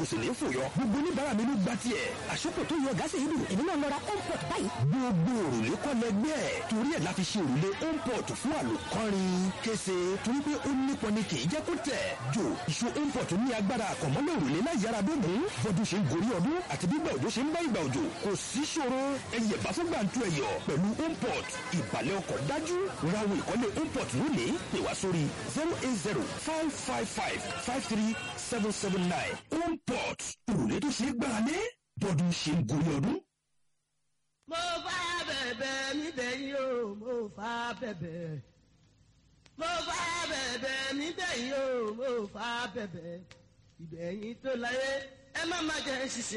kò sì ní fòyọ. gbogbo oníbàárà mi ló gba tiẹ̀. àṣepọ̀ tó yọ gáàsì yìí dùn èmi náà lọ ra homeport báyìí. gbogbo òrùlé kọ́ lẹgbẹ́ ẹ̀ torí ẹ̀ la fi ṣe òrùlé homeport fún àlòkọ́rin kése torí pé ó nípọn ni kì í jẹ́ kó tẹ̀. jò ìṣó homeport ní agbára àkànmọ́lẹ̀ òrùlé láyàrá bẹ́ẹ̀ mú bọ́dún ṣe ń gorí ọdún àti bí ìgbà òjò ṣe ń bá ìgbà òjò kò sí ṣòro ẹyẹ bá fún gbàǹtu ẹ̀yọ̀ pẹ̀lú homeport ìbàlẹ̀ ọkọ̀ dájú rawo ìkọ́lé homeport lónìí pè wá sórí zero eight zero five five five five three seven seven nine homeport òrùlé tó ṣe é gbára lé bọ́dún ṣe ń gorí ọdún. mo bá bẹ̀bẹ̀ níbẹ̀ yìí o mo fà bẹ̀bẹ̀ mo bá bẹ̀bẹ̀ níbẹ̀ yìí o mo fà bẹ̀bẹ̀ ìbẹ̀yìn tó láyé ẹ má má jẹ́ ṣiṣẹ́.